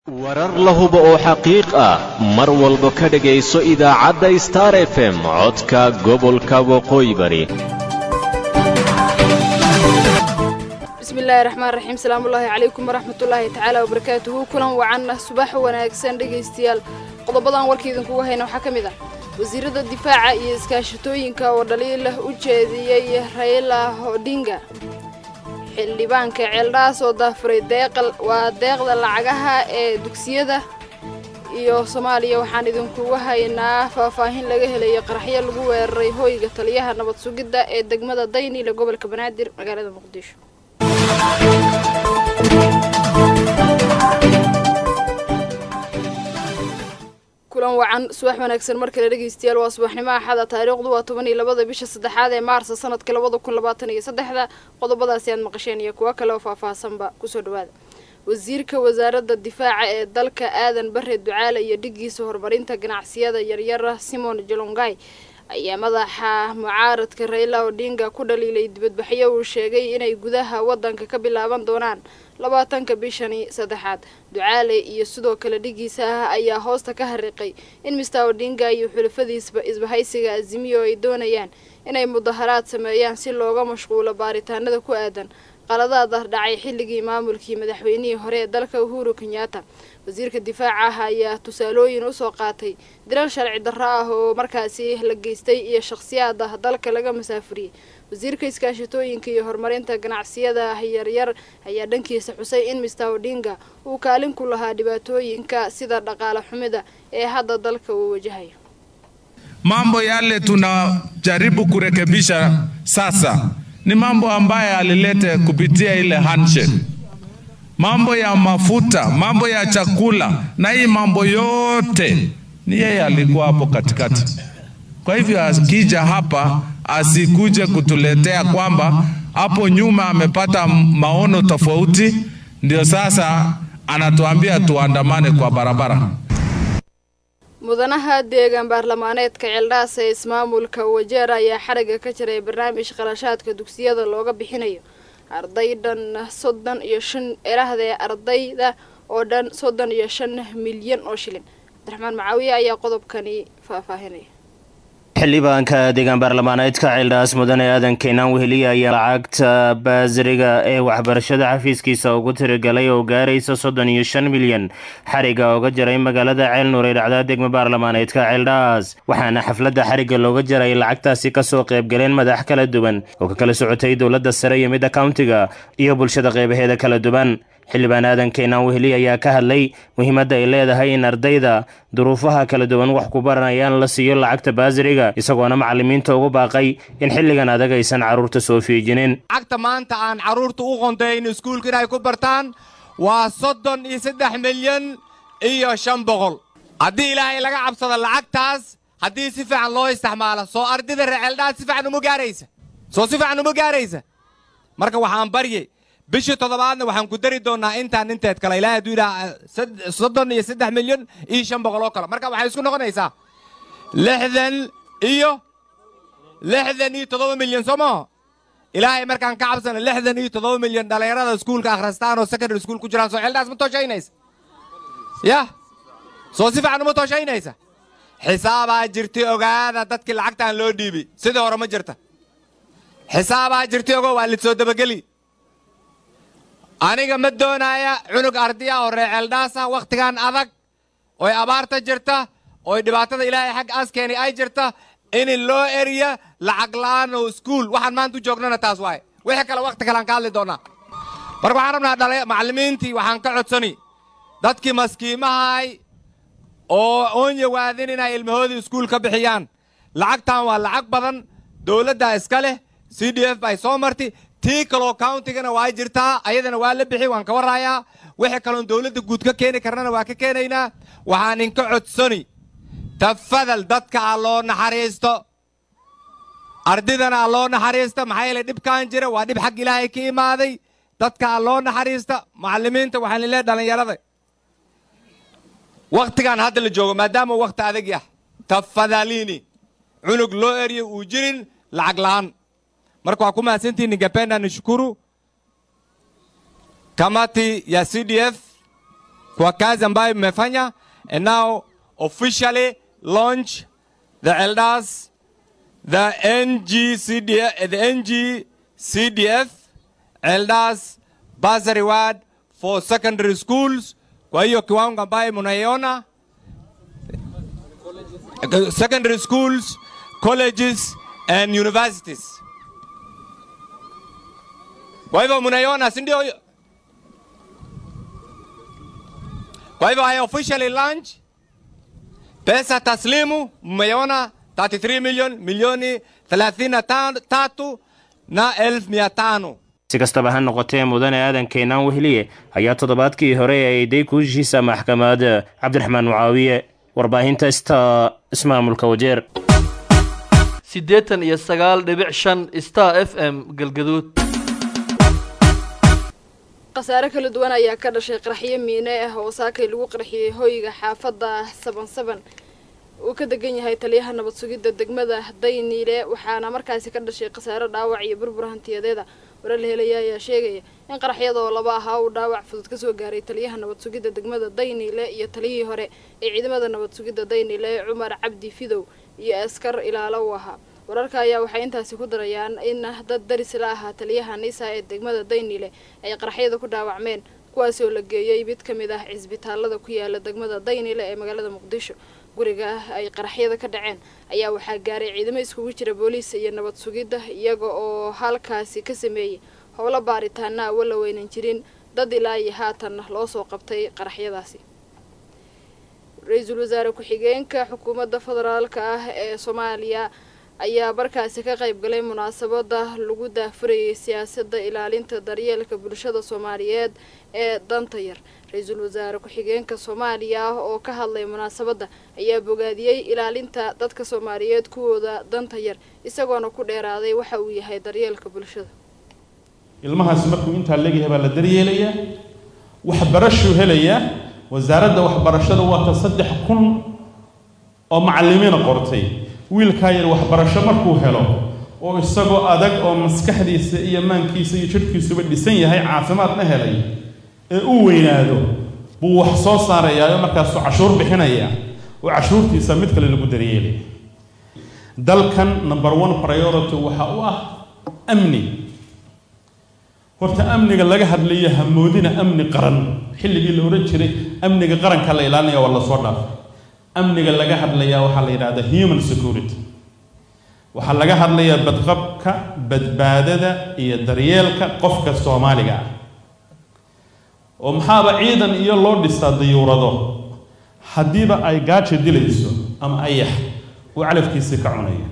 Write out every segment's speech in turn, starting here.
warar la hubo oo xaqiiq ah mar walba ka dhegayso idaacadda star f m codka gobolka waqooyi bari bismillaahi raxmaan raxiim salaamullaahi calaykum waraxmatullaahi tacaala wabarakaatuhu kulan wacanna subax wanaagsan dhegaystayaal qodobadan warka idinkugu hayna waxaa ka mid ah wasiirada difaaca iyo iskaashatooyinka oo dhaliilah u jeediyey rayla hodhinga xildhibaanka ceeldhaas oo daafuray deeqal waa deeqda lacagaha ee dugsiyada iyo soomaaliya waxaan idinkugu haynaa faahfaahin laga helayo qaraxyo lagu weeraray hoyga taliyaha nabad sugidda ee degmada dayniile gobolka banaadir magaalada muqdisho kulan wacan subax wanaagsan mar kale dhegaystayaal waa subaxnimo axada taariikhdu waa toban iyo labada bisha saddexaad ee maarsa sanadka labada kun labaatan iyo saddexda qodobadaasi aad maqasheen iyo kuwo kale oo faahfaahsanba kusoo dhawaada wasiirka wasaaradda difaaca ee dalka aadan bare ducaale iyo dhigiisa horumarinta ganacsiyada yaryara simon jolongay ayaa madaxa mucaaradka rayla odhinga ku dhaliilay dibadbaxyo uu sheegay inay gudaha waddanka ka bilaaban doonaan labaatanka bishani saddexaad ducaale iyo sidoo kale dhigiisa ah ayaa hoosta ka hariiqay in mister odhinga iyo xulafadiisba isbahaysiga azimiyo ay doonayaan inay mudaharaad sameeyaan si looga mashquulo baaritaanada ku aadan qaladaad ah dhacay xilligii maamulkii madaxweynihii hore ee dalka uhuru kenyatta wasiirka difaaca ah ayaa tusaalooyin usoo qaatay dilal sharci darro ah oo markaasi la geystay iyo shakhsiyaad ah dalka laga masaafuriyey wasiirka iskaashatooyinka iyo horumarinta ganacsiyada yaryar ayaa dhankiisa xusay in mister odhinga uu kaalin ku lahaa dhibaatooyinka sida dhaqaale xumida ee hadda dalka uu wajahayo Mambo yale tunajaribu kurekebisha sasa ni mambo ambayo alilete kupitia ile handshake, mambo ya mafuta, mambo ya chakula, na hii mambo yote ni yeye alikuwa hapo katikati. Kwa hivyo akija hapa asikuje kutuletea kwamba hapo nyuma amepata maono tofauti, ndio sasa anatuambia tuandamane kwa barabara. mudanaha deegaan baarlamaaneedka ceeldhaas ee ismaamulka wajeer ayaa xarigga ka jiray barnaamij qalashaadka dugsiyada looga bixinayo arday dhan soddon iyo shan erahdee ardayda oo dhan soddon iyo shan milyan oo shilin cabdiraxmaan macaawiye ayaa qodobkani faahfaahinaya xildhibaanka deegaan baarlamaaneedka ceeldhaas mudane aadan keenaan weheliya ayaa lacagta baasiriga ee waxbarashada xafiiskiisa ugu tirigalay oo gaaraysa soddon iyo shan milyan xariga ooga jaray magaalada ceelnuur ee dhacda degma baarlamaaneedka ceeldhaas waxaana xafladda xarigga looga jaray lacagtaasi kasoo qaybgaleen madax kala duwan oo ka kala socotay dowladda sare iyo midda countiga iyo bulshada qeybaheeda kala duwan xildhibaan aadan keenaan weheli ayaa ka hadlay muhiimadda ay leedahay in ardayda duruufaha kala duwan wax ku baranayaan la siiyo lacagta baasiriga isagoona macallimiinta ugu baaqay in xilligan adag aysan carruurta soo fiijinin lacagta maanta aan carruurta u qondayn iskuulka inay ku bartaan waa soddon iyo saddex milyan iyo shan boqol haddii ilaahay laga cabsado lacagtaas haddii si fiican loo isticmaalo soo ardayda receeldhaas si fiican uma gaaraysa soo si fiican uma gaaraysa marka waxaan barye bishii toddobaadna waxaan ku dari doonnaa intaan inteed kale ilahay hadduu yidhaha soddon iyo saddex milyan iyo shan boqol oo kale marka waxay isku noqonaysaa lixdan iyo lixdan iyo toddoba milyan soo maho ilaahay markaan ka cabsana lixdan iyo toddoba milyan dhallinyarada iskuulka akhristaan oo secondary school ku jiraan soo ceeldhaas ma tooshaynaysa yah soo si fiican uma tooshaynaysa xisaabaa jirtay ogaada dadkii lacagtaan loo dhiibay sidii hore ma jirta xisaabaa jirtay ogo waa lisoo dabageli aniga ma doonaaya cunug ardiya oo reeceeldhaasa wakhtigan adag oy abaarta jirta oy dhibaatada ilaahay xag askeeni ay jirta in loo eriya lacag la'aan oo iskuul waxaan maanta u joognana taas waaye wixii kale wakhti kalean ka hadli doonnaa marka waxaan rabnaa dhala macallimiintii waxaan ka codsani dadkii maskiimahay oo onya waadin inay ilmahoodii iskuul ka bixiyaan lacagtan waa lacag badan dowladdaa iska leh c d f bay soo marti tii kaloo countigana waa jirtaa ayadana waa la bixi waan ka warraayaa wixii kaloon dowladda guud ka keeni karnana waa ka keenaynaa waxaan inka codsani tafadal dadka ha loo naxariisto ardaydana ha loo naxariista maxaa yeele dhibkaan jira waa dhib xag ilaahay ka imaaday dadka ha loo naxariista macallimiinta waxaan leeyahay dhallinyarada wakhtigaan hadda la joogo maadaama wakhti adag ah tafadaliini cunug loo eriyo uu jirin lacag la'aan marka waa ku mahadsantihin ningependa nishukuru kamati ya CDF kwa kazi ambayo mmefanya and now officially launch the elders the NGCDF, the NGCDF elders bursary award for secondary schools. Kwa hiyo kiwango ambayo mnaiona secondary schools, colleges and universities. Kwa hivyo mnaiona, si ndio? Kwa hivyo I officially launch pesa taslimu, mmeiona 33 million milioni 33 na elfu mia tano. si kastaba ha noqotee mudane aadan keenaan weheliye ayaa toddobaadkii hore eeday kuushiisa maxkamad cabdiraxmaan mucaawiye warbaahinta sta ismaamulka wajeer siddeetan iyo sagaal dhibic shan star f m galgaduud khasaare kala duwan ayaa ka dhashay qaraxyo miine ah oo saakay lagu qarxiyey hoyga xaafadda saban saban uu ka degan yahay taliyaha nabad sugidda degmada dayniile waxaana markaasi ka dhashay khasaare dhaawac iyo burbur hantiyadeeda warar la helaya ayaa sheegaya in qaraxyada oo laba ahaa uu dhaawac fudud kasoo gaaray taliyaha nabad sugidda degmada dayniile iyo taliyihii hore ee ciidamada nabad sugidda dayniile cumar cabdi fidow iyo askar ilaalo u ahaa wararka ayaa waxay intaasi ku darayaan in dad daris la ahaa taliyaha nisa ee degmada dayniile ay qaraxyada ku dhaawacmeen kuwaasi oo la geeyey mid ka mid ah cisbitaalada ku yaala degmada dayniile ee magaalada muqdisho guriga ay qaraxyada ka dhaceen ayaa waxaa gaaray ciidamo iskugu jira booliis iyo nabad sugidda iyaga oo halkaasi ka sameeyey howlo baaritaana awo la weynan jirin dad ilaa iyo haatan loo soo qabtay qaraxyadaasi ra-iisul wasaare ku-xigeenka xukuumadda federaalka ah ee soomaaliya ayaa markaasi ka qayb galay munaasabada lagu daafurayay siyaasadda ilaalinta daryeelka bulshada soomaaliyeed ee danta yar ra-iisul wasaare ku-xigeenka soomaaliya oo ka hadlay munaasabadda ayaa bogaadiyey ilaalinta dadka soomaaliyeed kuwooda danta yar isagoona ku dheeraaday waxa uu yahay daryeelka bulshada ilmahaasi markuu intaa leegyahay baa la daryeelayaa waxbarashuu helayaa wasaaradda waxbarashada waata saddex kun oo macallimiina qortay wiilkaa yar waxbarasho markuu helo oo isagoo adag oo maskaxdiisa iyo maankiisa iyo jidhkiisuba dhisan yahay caafimaadna helay ee u weynaado buu wax soo saarayaa markaasuu cashuur bixinaya oo cashuurtiisa mid kale lagu daryeelay dalkan number one priority waxa u ah amni horta amniga laga hadlayo hamoodina amni qaran xilligii la odhan jiray amniga qaranka la ilaalinaya waa lasoo dhaafay amniga laga hadlayaa waxaa la yidhahdaa human security waxaa laga hadlayaa badqabka badbaadada iyo daryeelka qofka soomaaliga ah oo maxaaba ciidan iyo loo dhistaa dayuurado haddiiba ay gaaja dilayso ama ayax uu calafkiisii ka cunaya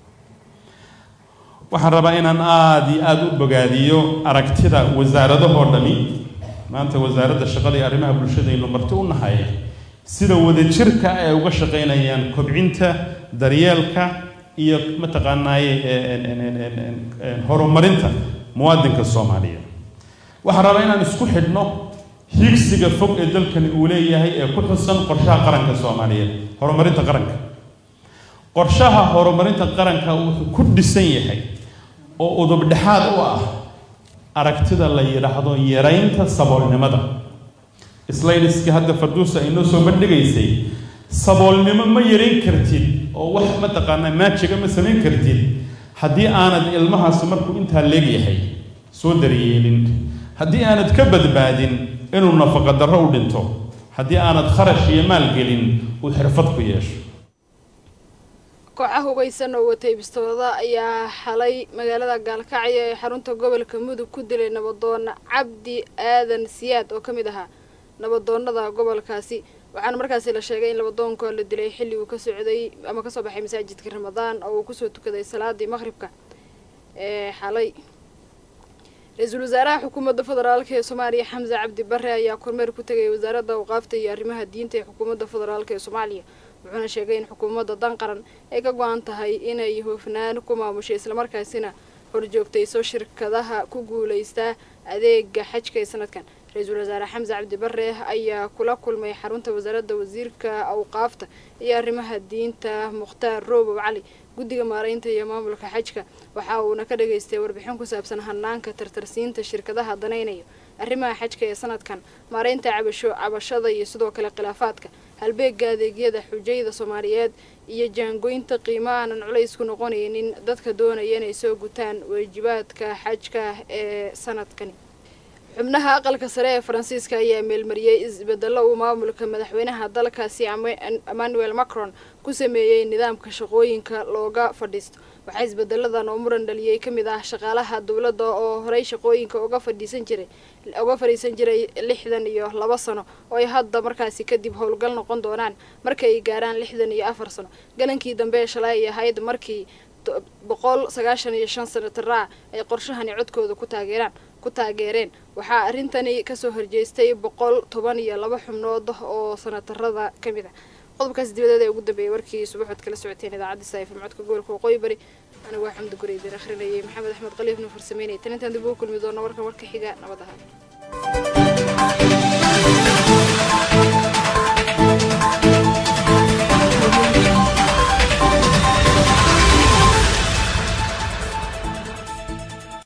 waxaan rabaa inaan aada iyo aada u bogaadiyo aragtida wasaaradahoo dhami maanta wasaaradda shaqada iyo arrimaha bulshadaynu marti u nahay sida wadajirka ay uga shaqaynayaan kobcinta daryeelka iyo mataqaanaaye horumarinta muwaadinka soomaaliyeed waxaan rabaa inaan isku xidhno higsiga fog ee dalkani uu leeyahay ee ku xusan qorshaha qaranka soomaaliyeed horumarinta qaranka qorshaha horumarinta qaranka wuxuu ku dhisan yahay oo udubdhexaad u ah aragtida la yidhaahdo yaraynta saboolnimada slaydiskii hadda farduusa ay noo soo bandhigaysay saboolnimo ma yarayn kartid oo wax mataqaanaa maajiga ma samayn kartid haddii aanad ilmahaasi markuu intaa leegyahay soo daryeelin haddii aanad ka badbaadin inuu nafaqa darro u dhinto haddii aanad kharash iyo maal gelin uu xirfad ku yeesho kooxa hubeysan oo watay bistooda ayaa xalay magaalada gaalkacyo ee xarunta gobolka mudug ku dilay nabadoon cabdi aadan siyaad oo ka mid ahaa nabadoonada gobolkaasi waxaana markaasi la sheegay in labadoonka la dilay xilli uu ka socday ama kasoo baxay masaajidka ramadaan oo uu kusoo tukaday salaadii maqhribka ee xalay ra-iisul wasaaraha xukuumadda federaalk ee soomaaliya xamse cabdi bare ayaa kormeer ku tegay wasaaradda awqaafta iyo arrimaha diinta ee xukuumadda federaalk ee soomaaliya wuxuuna sheegay in xukuumadda dan qaran ay ka go-an tahay inay hoofnaan ku maamushay islamarkaasina horjoogtayso shirkadaha ku guulaystaa adeega xajka ee sanadkan ra-iisul wasaare xamse cabdi bare ayaa kula kulmay xarunta wasaaradda wasiirka awqaafta iyo arrimaha diinta mukhtaar roobow cali guddiga maaraynta iyo maamulka xajka waxa uuna ka dhageystay warbixin ku saabsan hanaanka tartarsiinta shirkadaha danaynayo arrimaha xajka ee sanadkan maareynta cabasho cabashada iyo sidoo kale khilaafaadka halbeega adeegyada xujayda soomaaliyeed iyo jaangoynta qiimo aanan culays ku noqonaynin dadka doonaya inay soo gutaan waajibaadka xajka ee sanadkani xubnaha aqalka sare ee faransiiska ayaa meelmariyey isbedelo uu maamulka madaxweynaha dalkaasi emmanuel macron ku sameeyey nidaamka shaqooyinka looga fadhiisto waxaa isbedeladan oo muran dhaliyey ka mid ah shaqaalaha dowladda oo horey shaqooyinka uga fadhiisan jiray uga fadhiisan jiray lixdan iyo laba sano oo ay hadda markaasi kadib howlgal noqon doonaan marka ay gaaraan lixdan iyo afar sano galankii dambe ee shalay ay ahayd markii boqol sagaashan iyo shan sanataraac ay qorshahani codkooda ku taageeraan ku taageereen waxaa arrintani kasoo horjeestay boqol toban iyo laba xubnood oo sanatarada ka mid ah qodobkaas dibadeed ee ugu dambeeyay warkii subaxood kala socoteen idaacadda saifm codka gobolka waqooyi bari anigu waa xamdi gureydan akhrinayay maxamed axmed qaliifna farsameynay tan intaan dib ugu kulmi doona warkan warka xiga nabad ahaa